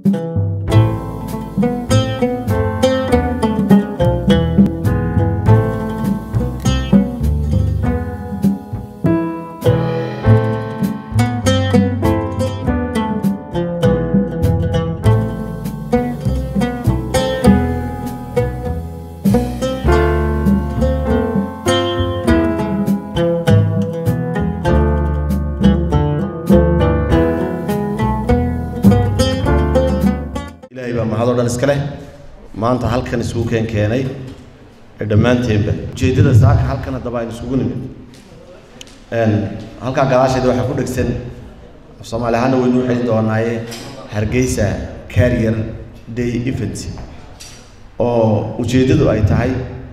ilaahay baa mahadoo dhan iska leh maanta halkan isugu keen keenay ee dhammaanteenba ujeeddada saaka halkan haddaba aynu isugu nimid Een, halkaa gadaasheeda waxaa ku dhegsan af soomaali ahaana waynu u xeli doonaaye hargeysa carrier day event oo ujeeddadu ay tahay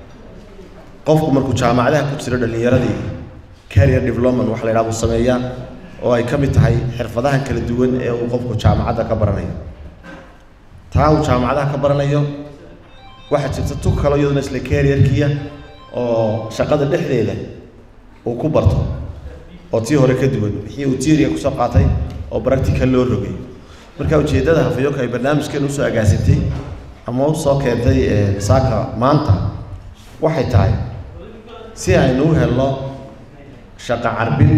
qofku markuu jaamacadaha ku jiro dhallinyaradii carrier development waxa la yidhaha buu sameeyaa oo ay ka mid tahay xirfadaha kala duwan ee uu qofku jaamacadda ka baranayo taa uu jaamacadaha ka baranayo waxaa jirta tug kalo iyaduna isla carrierkiya oo shaqada dhexdeeda uu ku barto oo tii hore ka duwan wixii uu tiiriga kusoo qaatay oo practical loo rogay marka ujeeddada hafayoka ay barnaamijkan usoo agaasintay ama usoo keentay ee, saaka maanta waxay tahay si aynu u helno shaqo carbin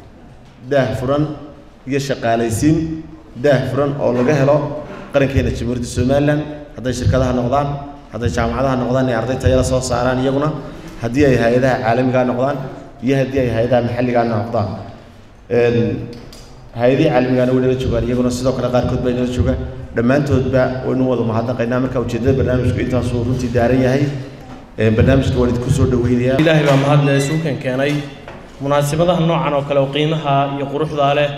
daah furan iyo shaqaalaysiin daah furan oo laga helo qarankeena jamhuuriyadda somalilan hadday shirkadaha noqdaan hadday jaamacadaha noqdaan ee arday tayada soo saaraan iyaguna haddii ay hay-adaha caalamigaa noqdaan iyo haddii ay hay-adaha maxalligaa noqdaan Een, hay-adihii caalamigaana way nala joogaan iyaguna sidoo kale qaarkood baa nala jooga dhammaantoodba waynu wada mahadnaqaynaa marka ujeeddada barnaamijku intaasuu runtii daaran yahay Een, barnaamijka waan idinku soo dhaweynayaa ilaahay baa mahadle isuukan keenay munaasabadaha noocan oo kale oo qiimaha iyo quruxda leh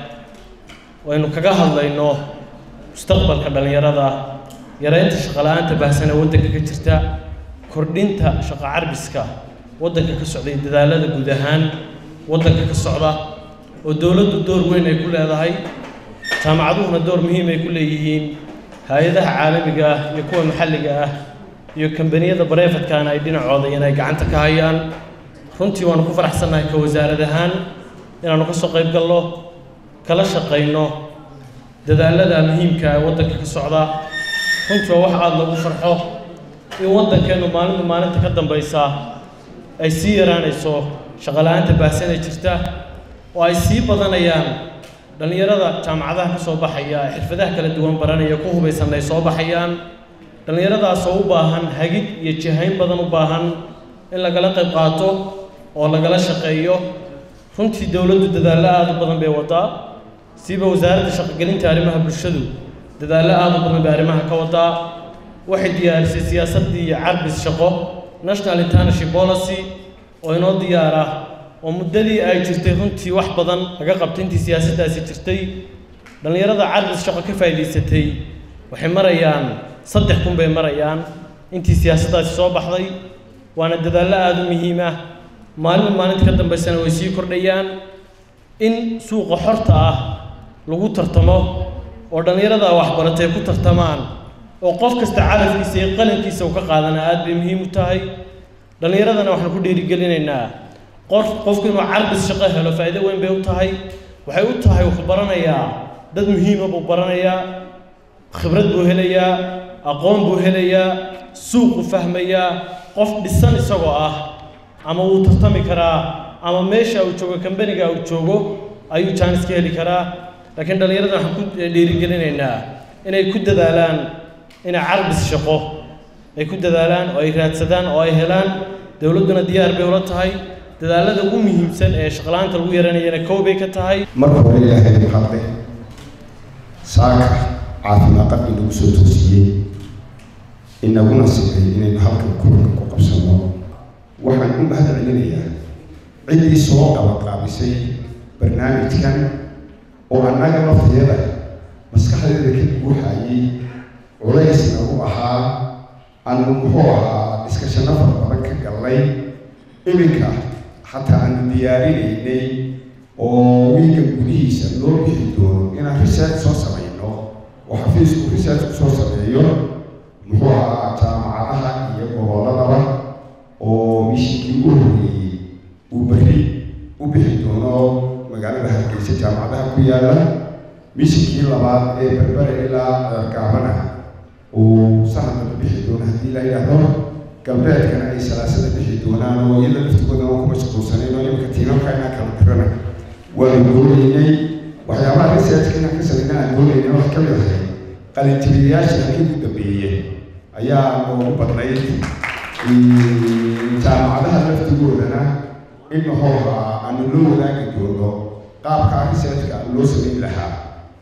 waynu kaga hadlayno mustaqbalka dhallinyarada yareynta shaqala-aanta baahsan ee waddanka ka jirta kordhinta shaqo carbiska waddanka ka socda iyo dadaalada guud ahaan waddanka ka socda oo dowladdu door weyn ay ku leedahay jaamacaduhuna door muhiim ay ku leeyihiin hay-adaha caalamiga ah iyo kuwa maxalliga ah iyo kambaniyada bareefadkaana ay dhinacooda inay gacanta ka hayaan runtii waanu ku faraxsannahay ka wasaarad ahaan inaannu ka soo qayb galno kala shaqayno dadaalada muhiimka ee waddanka ka socda runtii waa wax aada loogu farxo in waddankeennu maalinba maalinta ka dambaysa ay sii yaraanayso shaqala-aanta baahsan ee jirta oo ay sii badanayaan dhallinyarada jaamacadaha ka soo baxaya ee xirfadaha kala duwan baranaya ku hubaysan ay soo baxayaan dhallinyaradaasoo u baahan hagid iyo jihayn badan u baahan in lagala qayb qaato oo lagala shaqeeyo runtii dowladdu dadaallo aada u badan bay wadaa siiba wasaaradda shaqogelinta arrimaha bulshadu dadaallo aada u badan bay arrimaha ka wadaa waxay diyaarisay siyaasaddii iyo carbis shaqo national international policy oo inoo diyaara oo muddadii ay jirtay runtii wax badan laga qabtay intii siyaasaddaasi jirtay dhallinyarada carbis shaqo ka faa'iidaysatay waxay marayaan saddex kun bay marayaan intii siyaasaddaasi soo baxday waana dadaallo aada u muhiim ah maalinba maalinta ka dambaysana way sii kordhayaan in suuqa xorta ah lagu tartamo oo dhallinyarada waxbaratay ku tartamaan oo qof kasta calafkiisa iyo qalankiisa uu ka qaadana aad bay muhiim u tahay dhallinyaradana waxaan ku dhiirigelinaynaa qof qofku inuu carbis shaqo helo faa'iido weyn bay u tahay waxay u tahay wuxuu baranayaa dad muhiima buu baranayaa khibrad buu helayaa aqoon buu helayaa suuqu fahmayaa qof dhisan isagoo ah ama wuu tartami karaa ama meesha uu joogo kambaniga uu joogo ayuu jaanis ka heli karaa laakiin dhallinyarada waxaan ku dhiirigelinaynaa inay ku dadaalaan inay carbis shaqo ay ku dadaalaan oo ay raadsadaan oo ay helaan dowladduna diyaar bay ula tahay dadaalada ugu muhiimsan ee shaqla-aanta lagu yaranayana kow bay ka tahay marka hore ilaahay mahadle saaka caafimaad qabki nagu soo toosiyey inaguna sigay inaynu halkan kulanka ku qabsano waxaan u mahad celinayaa ciddii soo qabaqaabisay barnaamijkan oo annaga lafteeda maskaxdeeda ka guuxayay culays nagu ahaa aanu muxuu ahaa dhiskashano fara badan ka gallay iminka xataa aanu diyaarinaynay oo wiiga gudihiisa loo bixi doono inaan research soo samayno oo xafiisku research kusoo sameeyo muxuu ahaa jaamacadaha iyo gobolladaba oo mishinkii u horreeyey uu berri u bixi doono magaalada hargeysa jaamacadaha ku yaala mishinkii labaad ee berbere ilaa gaabana uu sahanaba bixi doono haddii la yidhaahdo galbeedkana ay salaasada bixi doonaan oo iyada laftigooda waan kuma shaqoonsanayn oo imika tiimanka inaan kala dirana waanu doonaynay waxyaabaha researchka inaan ka samayna aan doonaynay wax ka mid ahay qalintibiyayaasha halkii u dambeeyey ayaa noogu badnayd jaamacadaha laftigoodana in hooga aanu loo wadaagi doono qaabka researchka loo samayn lahaa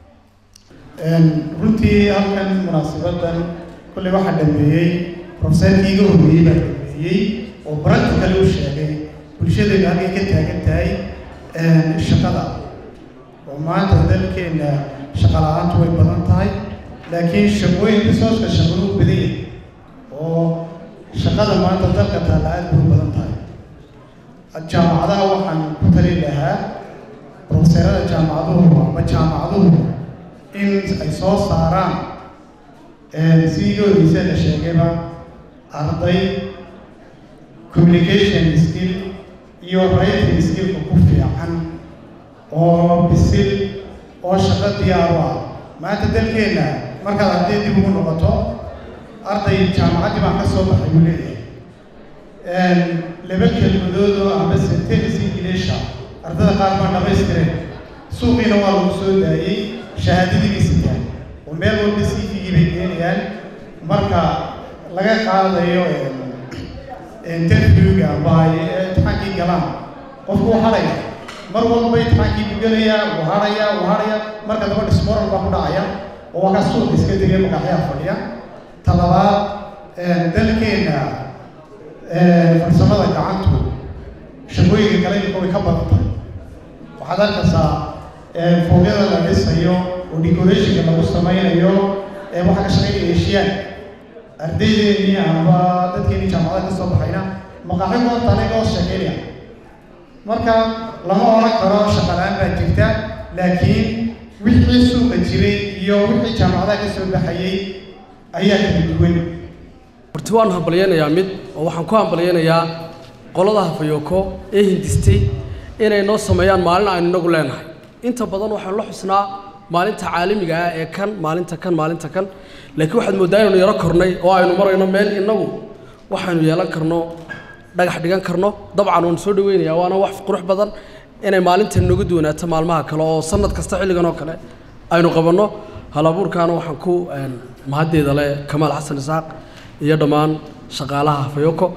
runtii halkan munaasabadan kolley waxaa dhameeyey profeseerkii iga horreeyey baa dhameeyey oo practical u sheegay bulshadaynu halkay ka taagan tahay shaqada oo maanta dalkeenna shaqa la-aantu way badan tahay laakiin shaqooyin resourceka shaqadu u badan yahay oo shaqada maanta dalka taalla aad bay u badan tahay jaamacadaha waxaan ku tali lahaa profeseerada jaamacaduhu ama jaamacaduhu in ay soo saaraan sidii horeysa la sheegayba arday communication skill iyo writing skillka ku fiican oo bisil oo shaqo diyaar u ah maanta dalkeenna markaad arday dib ugu noqoto arday jaamacaddii baan ka soo baxay uu leeyahay laba kelmadood oo amba sentence ingiliisha ardada qaar baan dhamaystireen suuqiina waa lagu soo daayey shahaadadii sitaan oo meel walba cvgii bay keenayaan marka laga qaadayo interviewga amba imtixaankii galaan qofku uu hadhaya mar walba imtixaankii buu gelayaa wuu hadhaya wuu hadhaya marka daba dismoral baa ku dhacaya oo waa ka suuq iska tegay makaxyaa fadhiya talabaad dalkeenna farsamada gacantu shaqooyinka kale imika way ka badan tahay waxaad arkaysaa foogyada la dhisayo oo decorationka lagu samaynayo waxaa ka shaqaynaya heshiyaan ardaydeenii amba dadkeenii jaamacada ka soo baxayna maqaaxi horta anaga oo sheekeynaya marka lama odhan karo shaqa la-aan baa jirta laakiin wixii suuqa jiray iyo wixii jaamacadaha ka soo baxayay ayaa kala duwan horti waan hambalyaynayaa mid oo waxaan ku hambalyaynayaa qolada hafayoko ee hindistay inay noo sameeyaan maalin aynu inagu leenahay inta badan waxaanu la xusnaa maalinta caalamiga ah ee kan maalinta kan maalinta kan laakiin waxaad mooddaa inaynu yaro kornay oo aynu marayno meel inagu waxaynu yeelan karno dhagax dhigan karno dabcan waan soo dhaweynayaa waana wax qurux badan inay maalintan nooga duwanaato maalmaha kale oo sanad kasta xilligan oo kale aynu qabanno halabuurkaana waxaan ku mahaddeeda leh kamaal xasan isaaq iyo dhammaan shaqaalaha hafayoko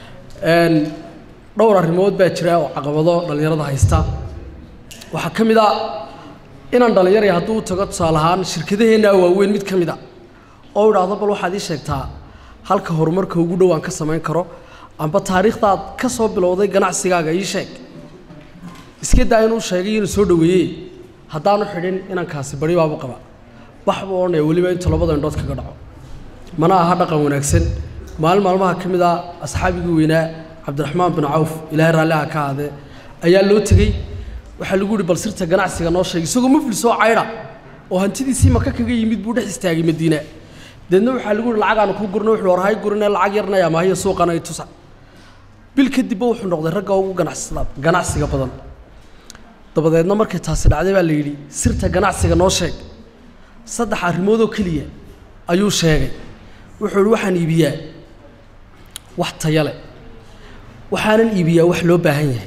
dhowr arrimood baa jira oo caqabado dhallinyarada haysta waxaa ka mid a inaan dhallinyaraya hadduu u tago tusaale ahaan shirkadaheenna waaweyn mid ka mid a oo idhaahdo bal waxaad ii sheegtaa halka horumarka ugu dhow aan ka samayn karo amba taariikhdaad ka soo bilowday ganacsigaaga ii sheeg iska daa inuu sheegay inuu soo dhoweeyey haddaanu xidhin inankaasi bari baabu qaba wax buu odhanaya weliba intuu labada indhood kaga dhaco mana aha dhaqan wanaagsan maalin maalmaha ka mid a asxaabigii weynaa cabdiraxmaan bin cawf ilaahay raalliha ka ahaadee ayaa loo tegey waxaa lagu yihi bal sirta ganacsiga noo sheegay isagoo muflis oo caydha oo hantidiisii maka kaga yimid buu dhex istaagay madiina deedna waxaa lagu yihi lacagaanu ku gurno wuxuu warhay gurine lacag yarnaya maahiya suuqana ay tusa bil kadibba wuxuu noqday ragga ugu ganacsada ganacsiga badan dabadeedna markay taasi dhacday baa la yidhi sirta ganacsiga noo sheeg saddex arrimoodoo keliya ayuu sheegay wuxuu yihi waxaan iibiyaa wax taya leh waxaanan iibiyaa wax loo baahan yahay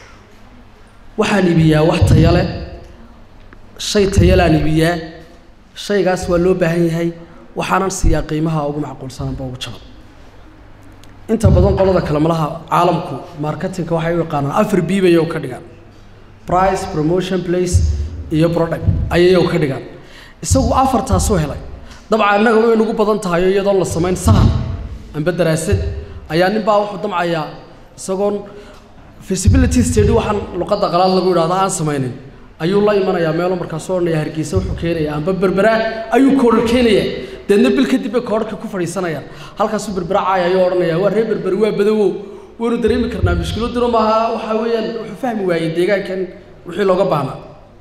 waxaan iibiyaa wax taya leh shay tayalaan iibiyaa shaygaas waa loo baahan yahay waxaanan siiyaa qiimaha ugu macquulsananba ugu jaban inta badan qolada kale malaha caalamku marketingka waxay u yaqaanaan afar b bay ka dhigaan price promotion place iyo product ayay ka dhigaan isagu afartaasuu helay dabcan innaga way nagu badan tahay oo iyadoon la samayn sahan amba daraasad ayaa nin baa wuxuu damcayaa isagoon feasibility study waxaan luqadda qalaad lagu yidhahdo aan samaynin ayuu la imanayaa meelo markaasoo odhanaya hargeysa wuxuu keenaya amba berberaa ayuu koodhar keenaya deedna bil kadib bay koodharka ku fadhiisanayaan halkaasuu berbera caaya ayuu odhanaya waa reer berberi waa badawow waynu dareemi karnaa mushkiladuna maaha waxaa weeyaan wuxuu fahmi waayey deegaankan wixii looga baahnaa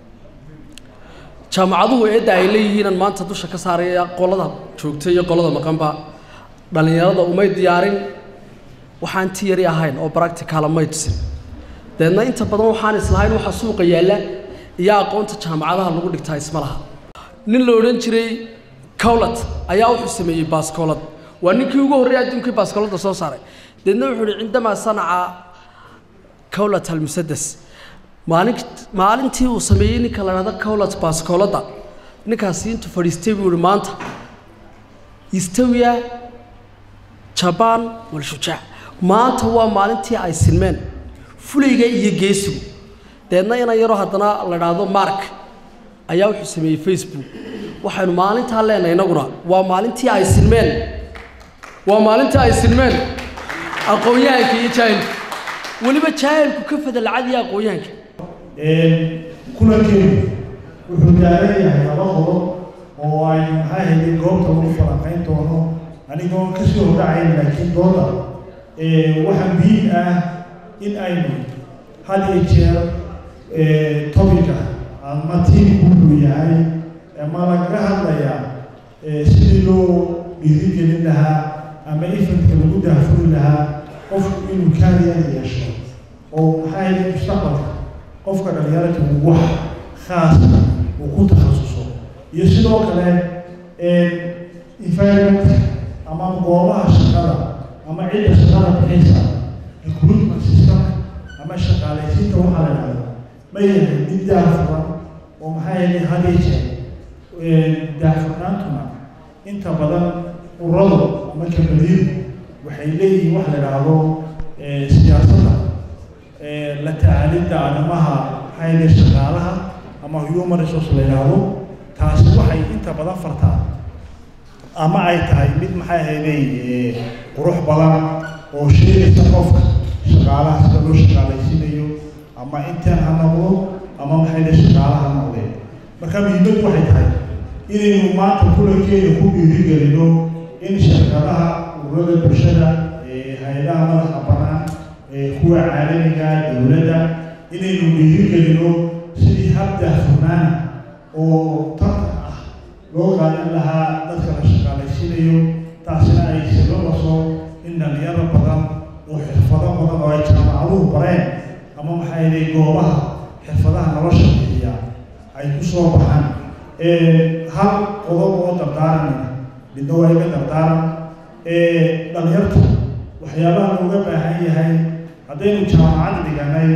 jaamacaduhu eedda ay leeyihiinan maanta dusha ka saaraya qolada joogta iyo qolada maqanba dhallinyarada umay diyaarin waxaan tiyari ahayn oo practicala may tusin deedna inta badan waxaan islahayn waxa suuqa yaalla iyo aqoonta jaamacadaha lagu dhigtaa isma laha nin la odhan jiray cowlat ayaa wuxuu sameeyey baaskoolad waa ninkii ugu horreeyay adduunkii baaskooladda soo saaray deedna wuxuu ihi cindamaa sanaca cowlat almusadas maalin maalintii uu sameeyey ninka la dhahdo cowlat baaskooladda ninkaasi intuu fadhiistay buu ihi maanta istawiya jabaan walshujaac maanta waa maalintii ay sinmeen fulayga iyo geesigu deedna inan yaroo haddana la dhaahdo mark ayaa wuxuu sameeyey facebook waxaynu maalintaa leenahay innaguna waa maalintii ay sinmeen waa maalintii ay sinmeen aqoon-yahanka iyo jaahilku weliba jaahilku ka fadalcadiya aqoon-yahanka kulankeedu wuxuu taagan yahay laba qodob oo ay maxaa hayday goobta lagu falanqayn doono anigoo kasii hordacayn laakiin dooda waxaa muhiim ah in aynu had iyo jeer topica ama tiimku wuxuu yahay ama lagaga hadlayaa sidii loo dhiirigelin lahaa ama ifadka lagu daafuri lahaa qofku inuu kaariyana yeesho oo maxaa hayday mustaqbalka qofka dhalinyarada uu wax khaasa uu ku takhasuso iyo sidoo kale environment ama goobaha shaqada ama cidda shaqada bixaysa recruitment systemka ama shaqaalaysiinta waxaa la dhahdo ma yahay mid daafuran oo maxaa yeelay hadii jeer daafurnaantuna inta badan uradu ama kabadiidu waxay leeyihiin wax la dhahdo siyaasadda la tacaalidda arrimaha maxaa yeelay shaqaalaha ama human resource la yidhaahdo taasi waxay inta badan fartaa ama ay tahay mid maxay ahayday qurux badan oo sheegaysa qofka shaqaalaha sida loo shaqaalaysiinayo ama intaan ha noqdo ama maxay le shaqaalaha ha noqdeen marka muhiimaddu waxay tahay inaynu maanta kulankeeda ku dhiirigelino in shirkadaha ururada bulshada hay-adaha madaxa banaan kuwa caalamiga dowladda inaynu dhiirigelino sidii hab daahfurnaana oo tartan ah loo qaadan lahaa dadka la shaqaalaysiinayo taasina ay sababaso in dhalinyaro badan oo xirfado badan oo ay jaamacaduhu bareen ama maxaa yeelay goobaha xirfadaha nolosha bixiya ay ku soo baxaan hal qodob oo dardaaranaya midna waa iga dardaaran dhalinyarta waxyaabaha looga baahan yahay haddaynu jaamacad dhiganay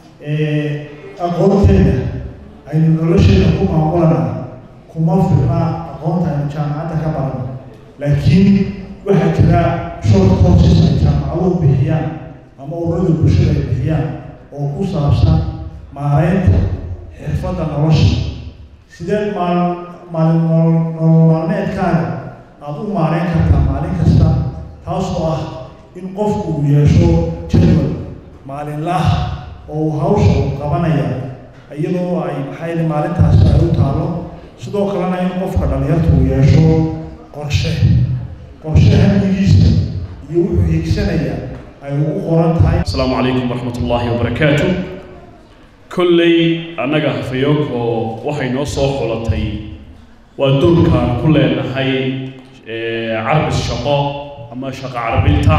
aqoonteeda aynu nolosheeda ku maamulana kuma filna aqoonta aynu jaamacadda ka barano laakiin waxaa jira short courses ay jaamacaduhu bixiyaan ama ururada bulshada ay bixiyaan oo ku saabsan maareynta xirfadda nolosha sidee maal maalin nolol maalmeedkaaga aada u maareyn kartaa maalin kasta taasoo ah in qofku uu yeesho jadwal maalinlaah oo uu hawsha uu qabanaya iyadoo ay maxay maalintaasi ay u taalo sidoo kalena in qofka dhalinyarta uu yeesho qorshe qorshe hamdigiisa iyo wuxuu hiigsanaya ay ugu qoran tahay asalaamu calaykum waraxmat ullaahi wabarakaatu kolley annaga hafayoko waxay noo soo xulatay waa doorkaan ku leenahay carbis shaqo ama shaqo carbinta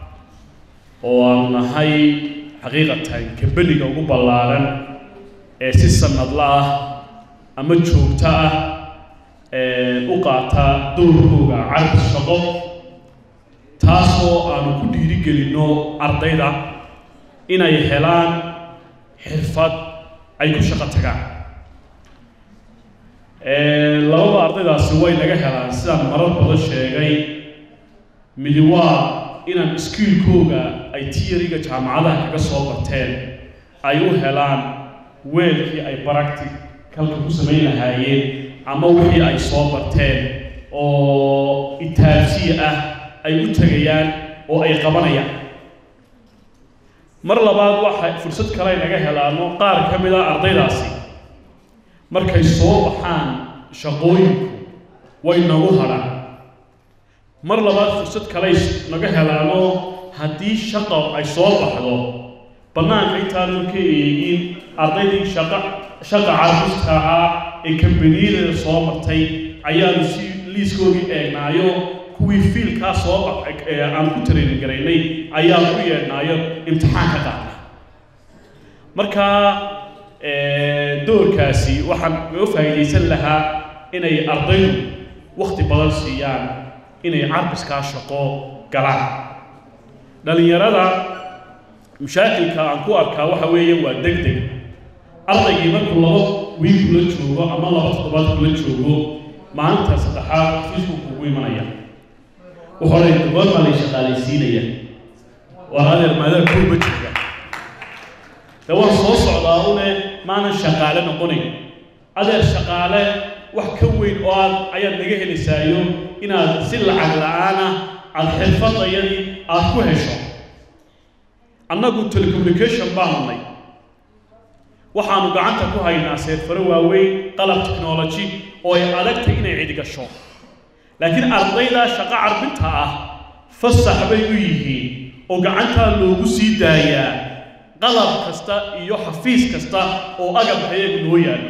oo aanu nahay xaqiiqatan kambeliga ugu ballaaran ee si sanadla ah ama joogto ah u qaata doorkooga carbis shaqo taasoo aanu ku dhiirigelinno ardayda inay helaan xirfad ay ku shaqo tagaan labada ardaydaasi way naga helaan sidaan marar badan sheegay midi waa inaan iskiilkooga ay tiyariga jaamacadaha kaga soo barteen ay u helaan weelkii ay baracticalka ku samayn lahaayeen ama wixii ay soo barteen oo itaabsiya ah ay u tegayaan oo ay qabanayaan mar labaad waxa fursad kale ay naga helaano qaar ka mid a ardaydaasi markay soo baxaan shaqooyinku way nagu hadhaan mar labaad fursad kale naga helaano haddii shaqo ay soo baxdo bannaanka intaanu ka eegin ardaydii shaqa shaqa carruurta ahaa ee kambaniyada soo martay ayaanu si liiskoodii eegnaayo kuwii fiilkaa soo baxay aan ku training garaynay ayaan u yeedhnaayo imtixaan ka qaadna marka doorkaasi waxaan uga faa'iidaysan lahaa inay ardaydu wakhti badan siiyaan inay carbiskaa shaqo galaan dhallinyarada mashaakilka aan ku arkaa waxa weeye waa deg deg ardaygii markuu laba wiil kula joogo ama laba toddobaad kula joogo maalinta saddexaad xafiisku kugu imanaya wuxuu lay goor baa lay shaqaalaysiinaya waa adeer maadaa kurba jooga de waan soo socdaa une maanan shaqaale noqonayn adeer shaqaale wax ka weyn oo aad ayaad naga helaysaayo inaad si lacag la-aana aada xirfadayadii aada ku hesho annagu telecommunication baanu nay waxaanu gacanta ku haynaa seerfaro waaweyn qalab technology oo ay adagtay inay cidi gasho laakiin ardayda shaqo carbinta ah fasax bay u yihiin oo gacantaa loogu sii daayaa qalab kasta iyo xafiis kasta oo agabka iyagu noo yaalo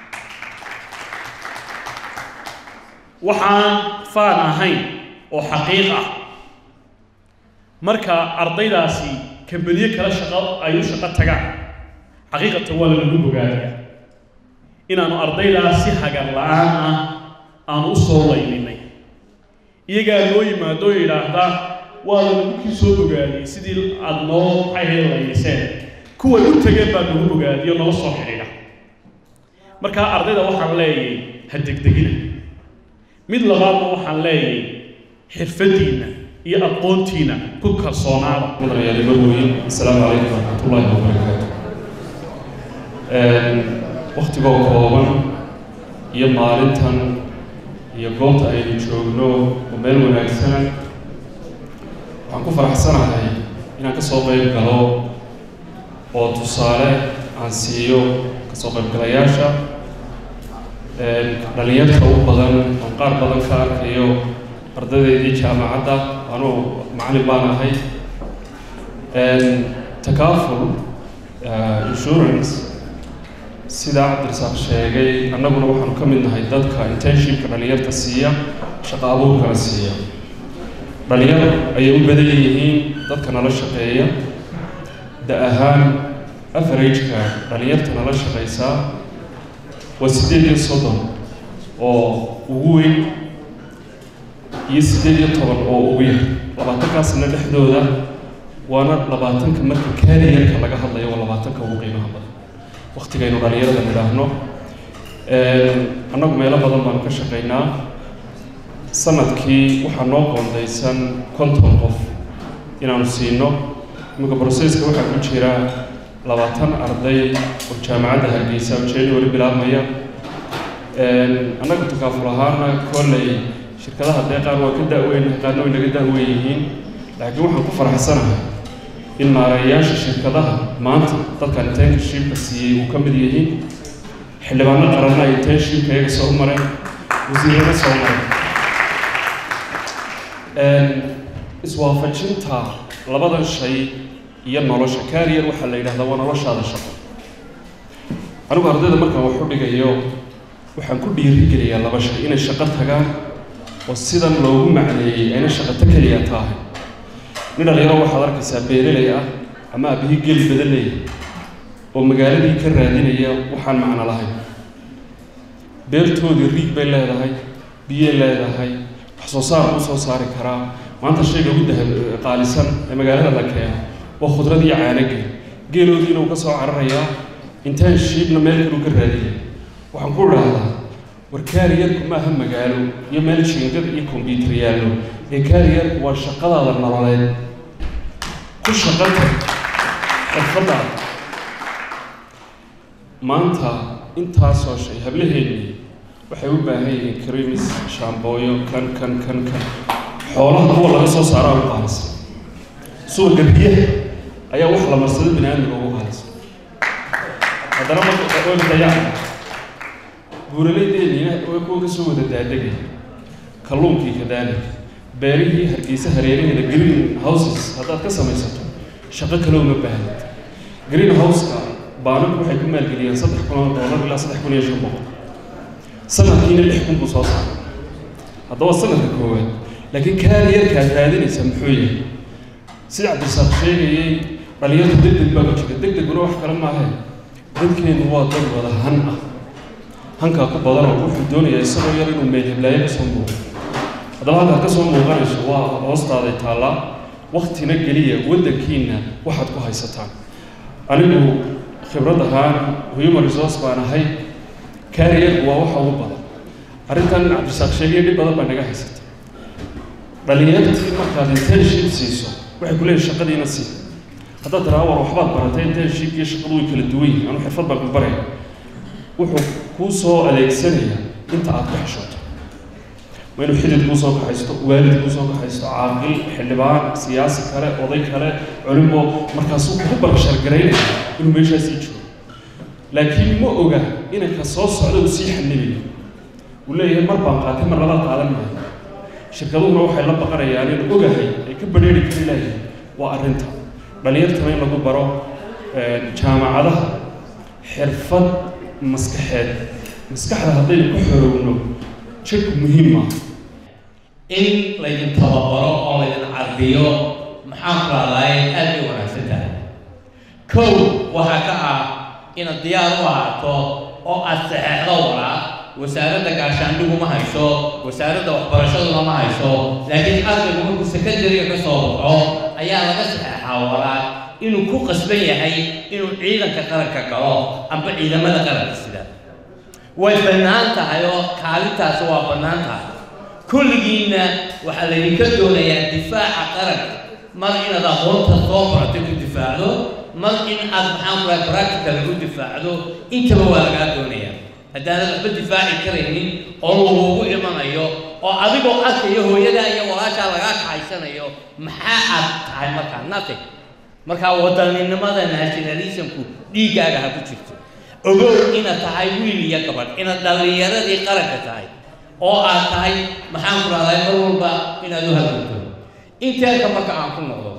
waxaan faan ahayn oo xaqiiq ah marka ardaydaasi kambaniye kala shaqo ay u shaqo tagaan xaqiiqatan waa lanagu bogaadaya inaanu ardaydaas si hagar la-aan ah aanu u soo layninay iyagaa noo yimaado oo yidhaahda waa lanagu kii soo bogaadiyey sidii aada noo maxay ahayd layniseen kuway u tageen baa nagu bogaadiyo nala soo xidhiidha markaa ardayda waxaan leeyahay ha degdegina mid labaadna waxaan leeyahay xirfadiinna iyo aqoontiina ku kalsoonaada mudanayaali marweyn asalaamu calaykum waraxmatullaahi wabarakaatu waktigoo kooban iyo maalintan iyo goobta aynu joogno oo meel wanaagsana waxaan ku faraxsanahay inaan ka soo qayb galo oo tusaale aan siiyo kasoo qaybgalayaasha dhalinyarta u badan oo qaar badan ka arkayo ardaydeydii jaamacadda anuu macallin baan ahay takaaful insurance sidaa cabdirasaaq sheegay annaguna waxaanu ka mid nahay dadka internshipka dhalinyarta siiya shaqo abuurkana siiya dhalinyar ayay u badan yihiin dadka nala shaqeeya da ahaan averageka dhalinyarta nala shaqaysaa waa siddeed iyo soddon oo ugu weyn iyo siddeed iyo toban oo ugu yar labaatankaasna dhexdooda waana labaatanka marka kaariyarka laga hadlayo waa labaatanka ugu qiimaha badan waktigaynu dhalinyarada nidhaahno annagu meelo badan baanu ka shaqaynaa sanadkii waxaa noo qoondaysan konton qof inaanu siino iminka broseska waxaa ku jira labaatan arday oo jaamacadda hargeysa oo january bilaabmaya annaga takaaful ahaana kolley shirkadaha dee qaar waa ka da-weyn qaarna way naga da-weyn yihiin laakiin waxaan ku faraxsanahay in maareeyaasha shirkadaha maanta dadkan internshipka siiyey uu ka mid yihiin xildhibaano qaranna ay internshipka iyaga soo mareen wasiirada soo mareen iswaafajinta labadan shay iyo nolosha carrier waxaa la yidhahdaa waa noloshaada shaqo anigu ardayda markaan wax u dhigayo waxaan ku dhiirigeliyaa laba shay inay shaqo tagaan oo sidan loogu macneeyey ayna shaqato keliya taahay nin dhalinyaro waxaad arkaysaa beereley ah ama aabihii geli badan leeya oo magaaladii ka raadinaya waxaan macno lahayn beertoodii riig bay leedahay biyey leedahay wax soo saar u soo saari karaa maanta shayga ugu daha qaalisan ee magaalada la keeno waa khudrad iyo caanageel geeloodiina uu ka soo cararayaa intaan shiibna meel kaluu ka raadiyay waxaan ku idhaahdaa war kaariyarku maaha magaalo iyo meel jiingad iyo kombyuutar yaallo ee kaariyarku waa shaqadaada nololeed ku shaqata xirfadaada maanta intaasoo shay hablaheennii waxay u baahan yihiin krimis shaambooyo kan kan kan kan xoolaha kuwa laga soo saaraa u qaalisan suuqa biyaha ayaa wax la marsado bini aadmiga ugu qaalisan haddana marka dayaan buuraleydeeniina way kuwa kasoo wada daadegaya kalluunkii kadaalika beerihii hargeysa hareeraheeda green houses haddaad ka samaysato shaqo kale uma baahnid green houseka baananku waxay ku maalgeliyeen saddex kun oo doolar ilaa saddex kun iyo shan boqol sanadkiina lix kun buu soo saaray haddaba sanadka koowaad laakiin kaariyarkaad raadinaysa muxuu yahay sida cabdisaaq sheegayey dhalinyarta deg deg baa ku jira deg deguna wax kale maahe dadkeenu waa dad wada han ah hankaa ku badan oo wuxuu doonayaa isagoo yar inuu meel heblaayo kasoo muuqo haddaba halkaad kasoo muuqanayso waa hoostaaday taallaa waktina geliya waddankiina waxaad ku haysataan anigu khibrad ahaan human resource baan ahay kaariyarku waa waxa ugu badan arrintan cabdisaaq sheegaya dhib badan baa naga haysata dhalinyartii markaad internship siiso waxay ku leeyihin shaqadiina sii haddaad tiraa war waxbaad baratay internship iyo shaqadu way kala duwan yihin anu xirfad baan ku baraya wuxuu kuu soo adeegsanayaa inta aad ku xishooto waa inuu xidid kuu soo kaxaysto waalid kuu soo kaxaysto caaqil xildhibaan siyaasi kale oday kale culimo markaasuu kugu barashargaraynaya inuu meeshaasii joogo laakiin ma oga inanka soo socda uu sii xanibayo uu leeyahay mar baan qaatay mar lala qaadan maayo shirkaduhuna waxay la baqanayaan in ogahay ay ka badheeri kari lahayn waa arrinta dhalinyartana in lagu baro jaamacadaha xirfad maskaxeed maskaxda haddaynu ku xorowno jidku muhiim maaha in laydin tababaro oo laydin cardiyo maxaan ku raadaay aad bay wanaagsan tahay kow waxaa ka ah inaad diyaar u ahaato oo aad saxeexdo waraa wasaaradda gaashaandhigu ma hayso wasaaradda waxbarashaduna ma hayso laakiin ardaygu markuu secondariga ka soo baxo ayaa laga saxeexaa waraa inuu ku qasban yahay inuu ciidanka qaranka galo amba ciidamada qaranka sida way bannaan tahay oo kaalintaasi waa bannaan tahay kulligiinna waxaa laydinka doonayaa difaaca qaranka mar inaad aqoonta soo baratay ku difaacdo mar in aad maxaan ku rahay practical ku difaacdo intaba waa lagaa doonayaa haddaanad waxba difaaci karaynin oo lagugu imanayo oo adigoo arkayo hooyadaa iyo walaashaa lagaa kaxaysanayo maxaa aad tahay markaa nothing markaa wadaninimada nationalismku dhiiggaaga ha ku jirto ogow inaad tahay wiil iyo gabadh inaad dhallinyaradii qaranka tahay oo aad tahay maxaan ku rahday mar walba inaad u hadunto inteelka marka aan ku noqdo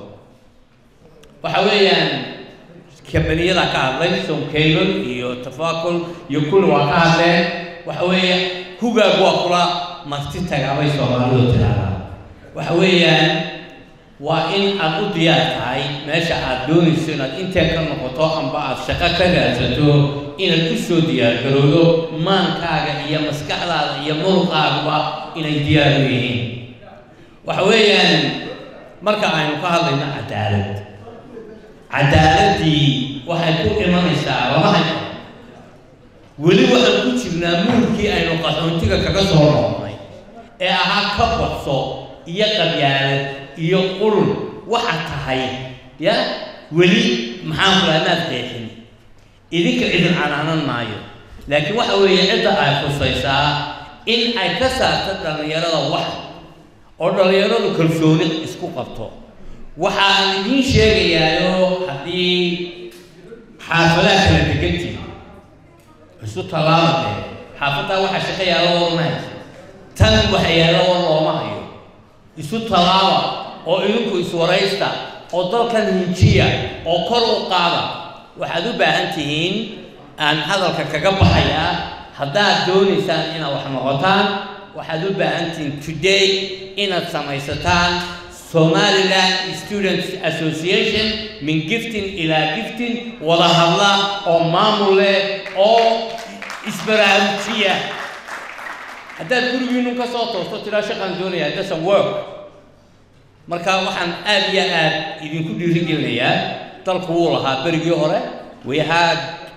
waxa weeyaan kambaniyada ka hadlay soncable iyo tafakul iyo kulli waa ka hadleen waxa weeye hugaag waa kula marti tagaabay soomaalidu tiraahdaa waxa weeyaan waa in aad u diyaar tahay meesha aad doonayso inaad intee ka noqoto amba aad shaqo ka raadsato inaad u soo diyaargarowdo maankaaga iyo maskaxdaada iyo muruqaaguba inay diyaar u yihiin waxa weeyaan marka aynu ka hadlayno cadaalad cadaaladdii waxay ku imanaysaa lama hayo weli waxaan ku jirnaa muurkii aynu qaxoontiga kaga soo noqnay ee ahaa ka badso iyo qabyaalad iyo qurun waxa tahay ya weli maxaan ku lahaa maad qeexin idinka idin canaanan maayo laakiin waxa weeye cidda ay khusaysaa in ay ka saarto dhallinyarada wax oo dhallinyaradu kalsooni isku qabto waxaan idiin sheegayaayo haddii xaafadaha kala degantii isu tallaabade xaafaddaa waxaa shaqo yaalla warma haysa tan waxa yaalla war looma hayo isu tallaaba oo idinku iswaraysta oo dalkan hinjiya oo kor u qaada waxaad u baahan tihiin aan hadalka kaga baxayaa haddaad doonaysaan inaad wax noqotaan waxaad u baahan tihiin today inaad samaysataan somaliland students association min giftin ilaa giftin wada hadla oo maamul leh oo isbaraarujiya haddaad gurigiinu ka soo toosto tiraa shaqaan doonaya doesn't work marka waxaan aad iyo aad idinku dhiirigelinayaa dalku wuu lahaa berigii hore we had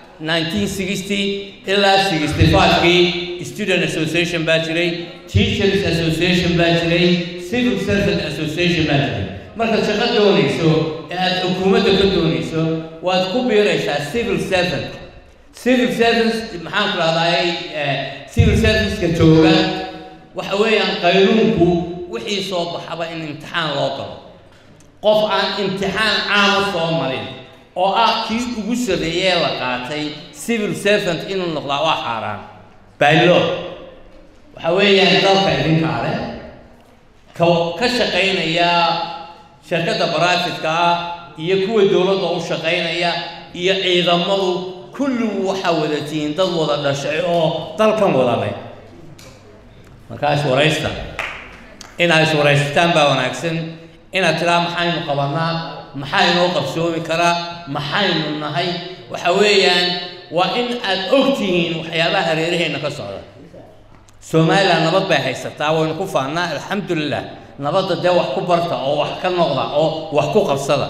1960 ilaa 65kii student association baa jiray teachers association baa jiray civil servant association baa jiray markaad shaqo doonayso ee aad xukuumadda ka doonayso waad ku biiraysaa civil servant civil service maxaan ku rahdaay civil serviceka jooga waxa weeyaan qaynuunku wixii soo baxaba in imtixaan loo galo qof aan imtixaan caama soo marin oo ah kii ugu sarreeyee la qaatay civil servant inuu noqdaa waa xaaraan baylo waxa weeyaan dalka idinkaa leh ka ka shaqaynaya shirkadda baraafitka ah iyo kuwa dowladda u shaqaynaya iyo ciidamadu kulligu waxaa wada tihiin dad wada dhashay oo dalkan wada leh markaa iswaraysta inaad iswaraysataan baa wanaagsan inaad tiraa maxaynu qabanaa maxaa inoo qabsoomi karaa maxaynu nahay waxa weeyaan waa in aad og tihiin waxyaabaha hareeraheenna ka socda somalilan nabad bay haysataa waynu ku faannaa alxamdulilah nabadda dee wax ku barta oo wax ka noqda oo wax ku qabsada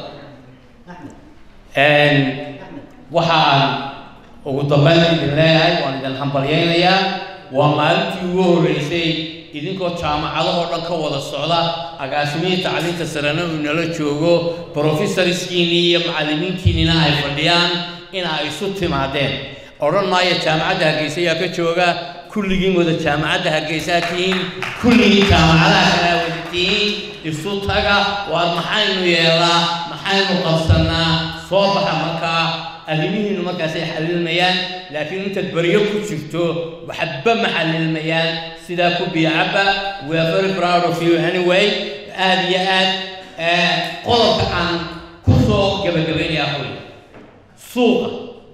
waxaan ugu dambayn idin leeyahay waan idin hambalyaynayaa waa maalintii ugu horreysay idinkoo jaamacadahoo dhan ka wada socda agaasimihii tacliinta sarena uu nala joogo brofessorskiinii iyo macallimiintiinina ay fadhiyaan in ay isu timaadeen odhan maayo jaamacadda hargeysa ayaa ka jooga kulligiin wada jaamacadda hargeysaa tihiin kulligiin jaamacadaha kalaa wada tihiin isu taga waar maxaynu yeelaa maxaynu qabsannaa soo baxa markaa arrimihiinu markaasay xalilmayaan laakiin intaad baryo ku jirto waxba ma xalilmayaan sidaa ku biyacabba we are very proud of you anyway aad iyo aad qodobka aan ku soo gabagabaynayaa hoy suuqa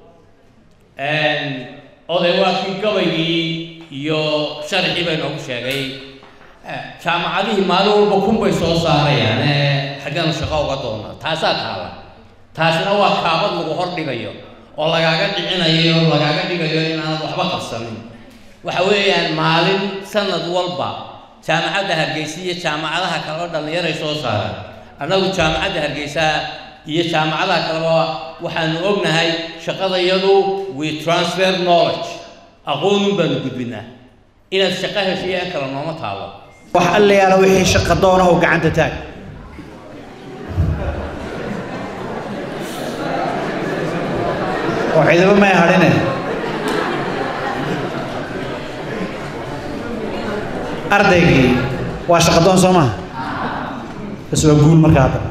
oday waa kii gabaygii iyo sharcii bay noogu sheegay jaamacadihii maalin walba kun bay soo saarayaan xaggeenu shaqo uga doonaa taasaa taala taasina waa kaabad lagu hor dhigayo oo lagaaga dhicinayo oo lagaaga dhigayo inaanad waxba qabsanin waxa weeyaan maalin sanad walba jaamacadda hargeysa iyo jaamacadaha kale oo dhallinyaray soo saaraan annagu jaamacadda hargeysa iyo jaamacadaha kaleba waxaanu ognahay shaqadayadu we transfer knowledge aqoonun baanu gudbinaa inaad shaqo heshiyo in kale nooma taalo wax allayaala wixii shaqa doonahu gacanta taag oo ciidamo may hadhine ardaygii waa shaqadoon soo maha bas waa guul marka hadda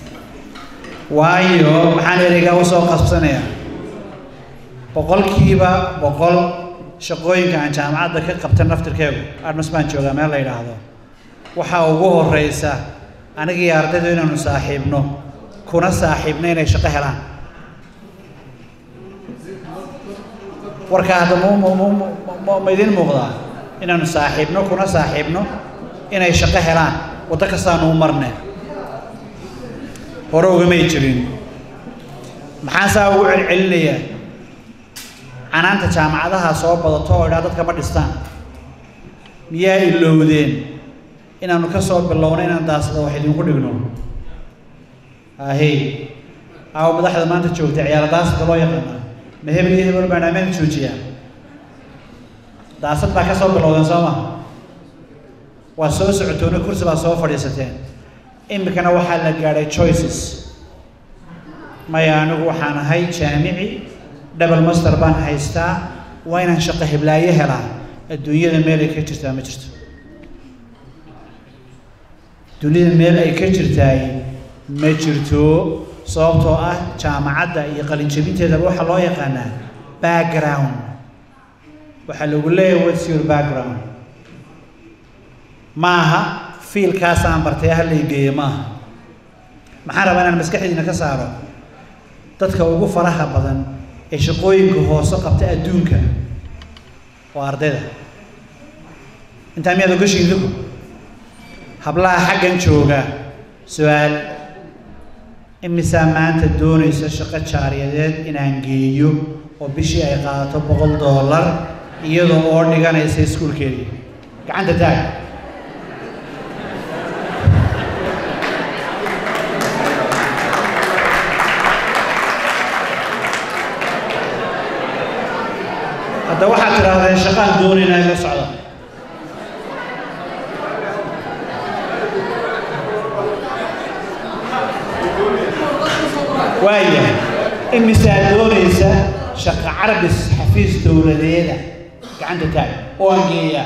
waayo maxaan ereygaa u soo qasbsanayaa boqolkiiba boqol shaqooyinka aan jaamacadda ka qabta naftirkeegu admas baan joogaa meel la yidhaahdo waxaa ugu horreysa anigii ardaydu inaanu saaxiibno kuna saaxiibno inay shaqo helaan warkaa hadda ma idin muuqdaa inaanu saaxiibno kuna saaxiibno inay shaqo helaan waddo kastaanu u marne hore ugamay jirin maxaan saa ugu celcelinayaa canaanta jaamacadaha soo badato oo idhaa dadka ma dhistaan miyaa ilowdeen inaanu ka soo bilowno inaan daasada wax idinku dhigno ahey aawo madaxda maanta joogtay ciyaaro daasada loo yaqaana ma hebel iyo hebel baan ammaan joojiyaa daasad baa ka soo bilowdeen soo ma waa soo socotoona kursi baa soo fadhiisateen iminkana waxaa la gaadhay choices maya anigu waxaan ahay jaamici double master baan haystaa waa inaan shaqo heblaayo helaa adduunyada meel ay ka jirtaa ma jirto dunida meel ay ka jirtaay ma jirto sababtoo ah jaamacadda iyo qalinjabinteedaba waxaa loo yaqaanaa background waxaa lagu leeyahay what's your background maaha fiilkaasaan bartay ha laygeeye maaha maxaan rabaa inaan maskaxdiina ka saaro dadka ugu faraha badan ee shaqooyinka hoose qabta adduunka waa ardayda intaa miyaad ogashiin idinku hablaha xaggan jooga su-aal imisaa maanta doonaysa shaqo jaariyadeed inaan geeyo oo bishii ay qaadato boqol dollar iyadoo oo dhiganaysa iskuulkeedii gacanta taag hadda waxaad tidhaahdeen shaqaan doonaynaa ila socda waaya imisaa doonaysa shaqo carbis xafiis dowladeeda gacanta taag oo aan geeyaa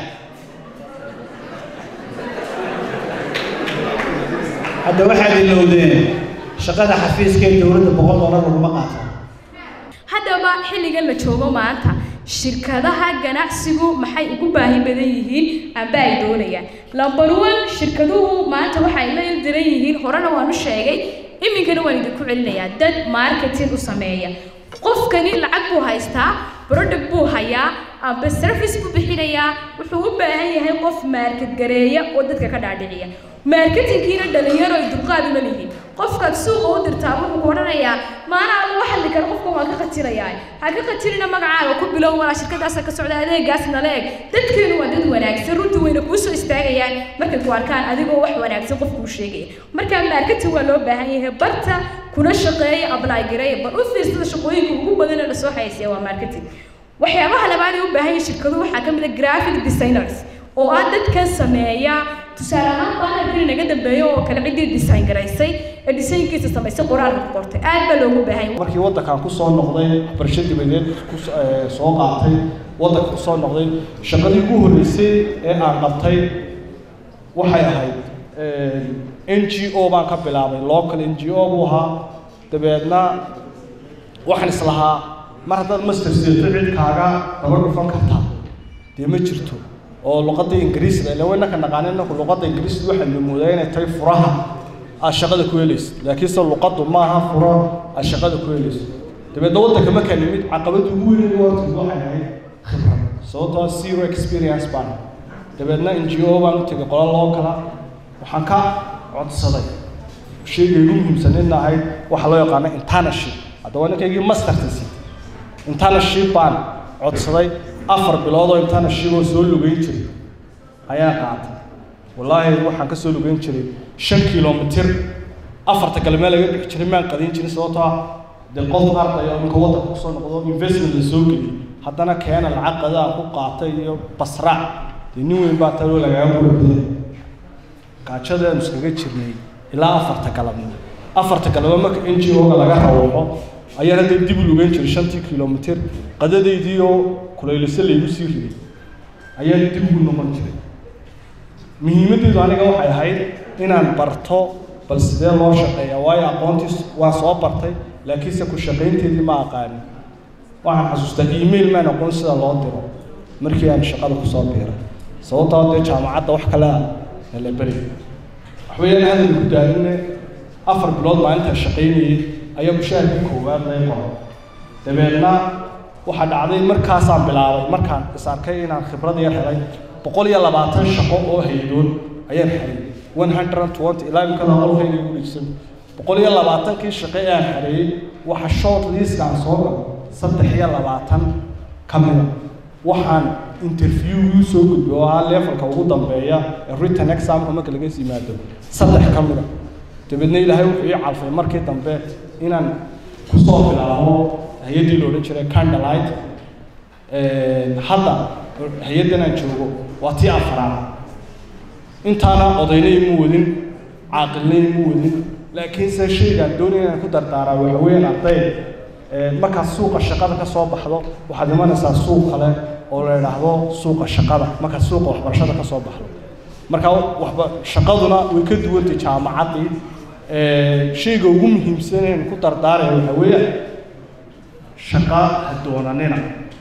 hadda waxaad ilowdeen shaqada xafiiska ee dowladda boqol dollar laguma qaato haddaba xilligan la joogo maanta shirkadaha ganacsigu maxay ugu baahi badan yihiin amba ay doonayaan number one shirkaduhu maanta waxay la ildiran yihiin horena waan u sheegay iminkana waan idinku celinayaa dad marketing u sameeya qofkani lacag buu haystaa product buu hayaa amba service buu bixinayaa wuxuu u baahan yahay qof market gareeya oo dadka ka dhaadhiciya marketingkiina dhalinyaro ay dulqaad uma lihiin qofkaad suuqa u dirtaa wuxuu ku odhanayaa maanaa lagu xalli karo qofkan waa ka qatirayaa ha ka qatirina magacaaga ku bilow walaa shirkadaasa ka socda adeegaas nala eg dadkeenu waa dad wanaagsan runtii wayna kuu soo istaagayaan markay ku arkaan adigoo wax wanaagsan qof kuu sheegaya marka marketing waa loo baahan yahay barta kuna shaqeeya apply gareeya bal u fiirsada shaqooyinka ugu badan ee lasoo xayeysiya waa marketing waxyaabaha labaad ay u baahan yihiin shirkaduhu waxaa ka mid ah graphic designers oo ah dadkan sameeya tusaale ahaan bannerkii naga dambeeyo oo kale ciddii design garaysay ee designkiisa samaysay qoraalka ku qortay aad baa loogu baahan yahay markii waddankan ku soo noqday waxbarasho dibadeed ku soo qaatay waddanka ku soo noqday shaqadii ugu horreysay ee aan qabtay waxay ahayd n g o baan ka bilaabay local n g o buu ahaa dabeedna waxaan islahaa mar haddaad master seeto cid kaaga daba dhufan kartaa dee ma jirto oo luqadda ingiriisda ila waynaka naqaanin inaku luqadda ingiriisda waxaa la moodaa inay tahay furaha aad shaqada ku helayso laakiinse luqaddu maaha furo aad shaqada ku helayso dabeedna waddanka markaa nimid caqabadda ugu weyn horta waxay ahayd khibrad sababtoo zero experience baan dabeedna n g o baan u tegay qola loo kala waxaan ka codsaday shayga igu muhiimsanina ahayd waxaa loo yaqaano internship haddaba ninkaygii masterta siitay internship baan codsaday afar bilood oo internship oo soo lugeyn jiray ayaa qaatay wallaahi waxaan ka soo lugeyn jiray shan kilomitir afarta kale meel laga bixi jiray maan qadin jirin sababtoo ah dee qof arday oo ninka waddanka kusoo noqdo investment la soo geliyey haddana keena lacag qadaa ku qaatay iyo basraac dee nin weyn baa taloo lagaaga warbiyay gaajadaanu iskaga jirnay ilaa afarta galabnimo afarta galaba marka n g o-ga laga rawooxo ayaan hadda dib u lugeyn jiray shantii kilomitir qadadaydii oo kulayliso laygu sii riday ayaan dib ugu noqon jiray muhiimaddeedu aniga waxay ahayd inaan barto bal sidee loo shaqeeya waayo aqoontii waan soo bartay laakiinse ku shaqaynteedii ma aqaanin waxaan xasuustaa email maan aqoon sida loo diro markii aan shaqada kusoo biiray sababtoo dee jaamacadda wax kale ah la beri waxweeyaan hadal ku daaline afar bilood maalintaa shaqaynayay ayaa mushaharkii koowaad lay qoro dabeedna waxaa dhacday markaasaan bilaabay markaan is arkay inaan khibrad yar helay boqol iyo labaatan shaqo oo haydoon ayaan xareeyey one hundred and twenty ilaa imikada qolkayga igu dhigsan boqol iyo labaatankii shaqo ee aan xareeyey waxa short list aan soo galo saddex iyo labaatan ka mida waxaan interview soo gudbay oo ah levelka ugu dambeeya ee written examka marka laga yimaado saddex ka mida dabeedna ilaahay wuxuu ii calfay markii dambe inaan kusoo bilaabo hay-addii la odhan jiray candlelight hadda hay-addan aan joogo waa tii afaraad intaana odayna ima wadin caaqilna ima wadin laakiinse shaygaan doonaya inaan ku dardaaraa waxa weeyaan arday markaad suuqa shaqada ka soo baxdo waxaad imanaysaa suuq kale oo la idhaahdo suuqa shaqada markaad suuqa waxbarashada ka soo baxdo marka waxba shaqaduna way ka duwantay jaamacaddii shayga ugu muhiimsan ee ku dardaaraya waxa weeyaan shaqa ha doonanina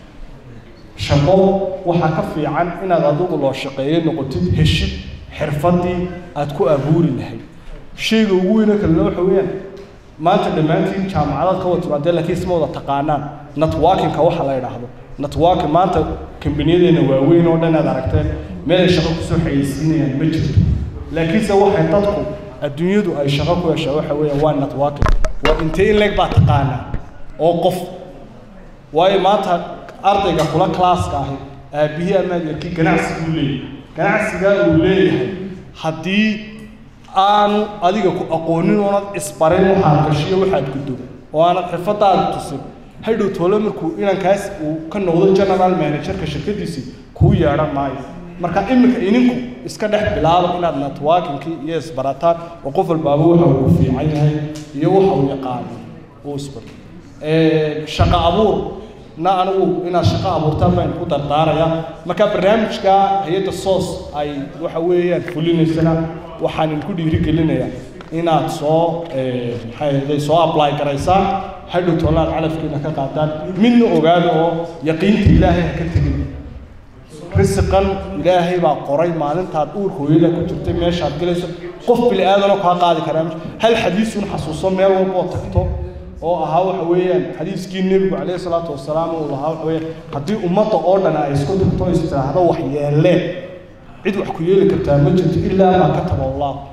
shaqo waxaa ka fiican inaad adigu loo shaqeeyo noqotid heshid xirfaddii aad ku abuuri lahayd shayga ugu weyne kalena waxa weeyaan maanta dhammaantiin jaamacadaad ka wada timaadeen laakiin isma wada taqaanaan networkingka waxa la idhaahdo networking maanta kambaniyadeenna waaweyn oo dhan aad aragteen meel ay shaqo kusoo xayeysiinayaan ma jirto laakiinse waxay dadku adduunyadu ay shaqo ku heshaa waxa weeyaan waa networking waa intee in leeg baa taqaanaa oo qof waayo maanta ardayga kula classka ahi aabihii amaad yarkii ganacsiguu leeyahay ganacsigaa uu leeyahay haddii aanu adiga ku aqoonin oonad isbarin waxaad gashiyo waxaad guddo oo aanad xirfadaada tusin hadhow toole markuu inankaas uu ka noqdo general managerka shirkadiisii kuu yeedhan maayo marka iminka ininku iska dhex bilaaba inaad networkingkii iyo isbarataan oo qof walbaaba waxa uu fiican yahay iyo waxa uu yaqaano uu isbarto shaqo abuur na anigu inaad shaqo abuurtaan baan ku dardaaraya marka barnaamijka hay-adda soos ay waxa weeyaan fulinaysana waxaan idinku dhiirigelinayaa inaad soo maxay ahday soo apply garaysaan hadhow toolaad calafkiina ka qaadaan midna ogaada oo yaqiinta ilaahay ha ka tegin risiqan ilaahay baa qoray maalintaad uur hooyada ku jirtay meeshaad gelayso qof bili aadanoo kaa qaadi karaa hal xadiisun xasuuso meel walba oo tagto oo ahaa waxa weeyaan xadiiskii nebigu calayhi salaatu wasalaam uu lahaa waxa weeyaan haddii ummadda oo dhan ay isku tagto is tiraahdo wax yeeleen cid wax ku yeeli kartaa ma jirto ilaa maa kataba allah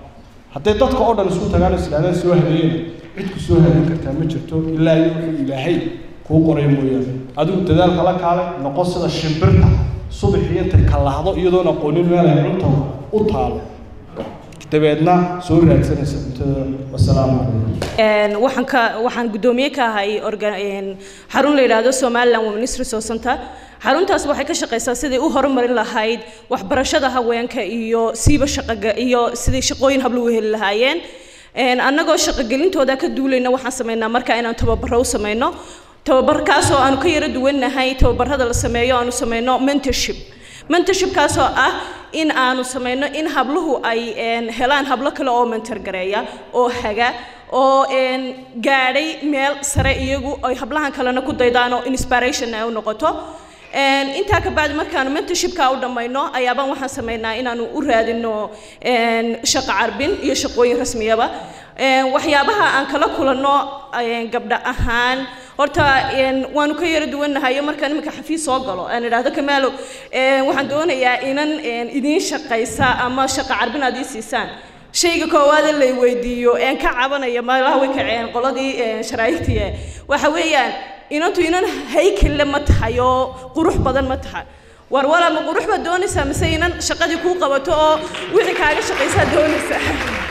hadday dadka oo dhan isku tagaan islaadaan soo habeeyena cid ku soo habeen kartaa ma jirto ilaa iyo wuxuu ilaahay kuu qoray mooyaane adigu dadaalka la kaale noqon sida shimbirta subaxii intay kalahdo iyadoon aqoonin meel ay cunta u taalo dabeedna soo raadsanaysa cuntada wasalaamu calaykum waxaan ka waxaan guddoomiye ka ahay organ xarun la yidhaahdo somaliland women's resource center xaruntaas waxay ka shaqaysaa sidai u horumarin lahayd waxbarashada haweenka iyo siiba shaqaga iyo sidai shaqooyin hablo u heli lahaayeen annagoo shaqogelintooda ka duulayna waxaan samaynaa marka inaan tababaro u samayno tababarkaasoo aanu ka yaro duwannahay tababarada la sameeyo aanu samayno mentorship mentorshipkaasoo ah in aanu samayno in habluhu ay helaan hablo kale oo mentor gareeya oo haga oo gaadhay meel sare iyagu ay hablahan kalena ku daydaan oo inspiration ay u noqoto intaa ka bacdi markaanu mentorshipka u dhammayno ayaabaan waxaan samaynaa inaanu u raadino shaqo carbin iyo shaqooyin rasmiyaba waxyaabaha aan kala kulanno gabdha ahaan horta waanu ka yara duwannahayo markaan iminka xafiis soo galo aan idhaahdo kamaalo waxaan doonayaa inan idiin shaqaysa ama shaqo carbin aad ii siisaan shayga koowaad ee lay weydiiyo een ka cabanaya meelaha way kaceen qoladii sharaaigtii waxa weeyaan inantu inan haykelle ma tahay oo qurux badan ma tahay war wala ma qurux baad doonaysaa mise inan shaqadii kuu qabato oo wixii kaaga shaqaysaa doonaysaa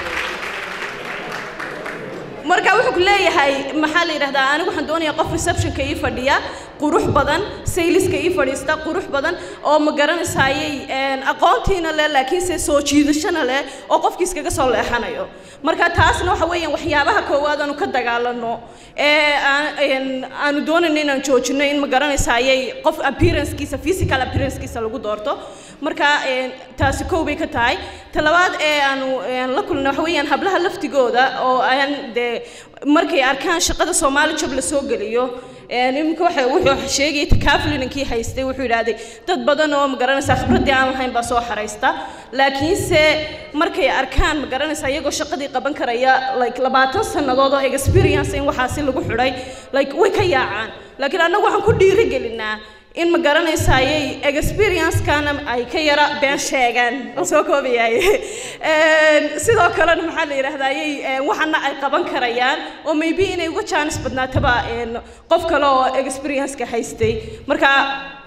marka wuxuu ku leeyahay maxaa la yidhahdaa anigu waxaan doonayaa qof receptionka ii fadhiya qurux badan sayliska ii fadhiista qurux badan oo ma garanaysayay aqoontiina leh laakiinse soo jiidashana leh oo qofkii iskaga soo leexanayo marka taasna waxa weeyaan waxyaabaha koowaad aanu ka dagaalano ee aanu doonayno inaan joojino in ma garanaysayay qof appearancekiisa physical appearancekiisa lagu doorto marka taasi kow bay ka tahay talabaad ee aanu la kulno waxa weeyaan hablaha laftigooda oo aan dee markay arkaan shaqada soomaali job la soo geliyo iminka waxa wuxuu sheegay takaafulinankii haystay wuxuu yidhaahday dad badan oo magaranaysaa khibraddii aan lahayn baa soo xaraysta laakiinse markay arkaan magaranaysaa iyagoo shaqadii qaban karaya like labaatan sannadood oo experience in waxaasi lagu xidhay like way ka yaacaan laakiin annagu waxaan ku dhiirigelinaa in ma garanaysayay experience-kana ay ka yara been sheegaan oo soo koobayay sidoo kalena maxaa la yidhaahdayay waxana ay qaban karayaan oo maybe inay uga jaanis badnaataba qof kale oo experience-ka haystay marka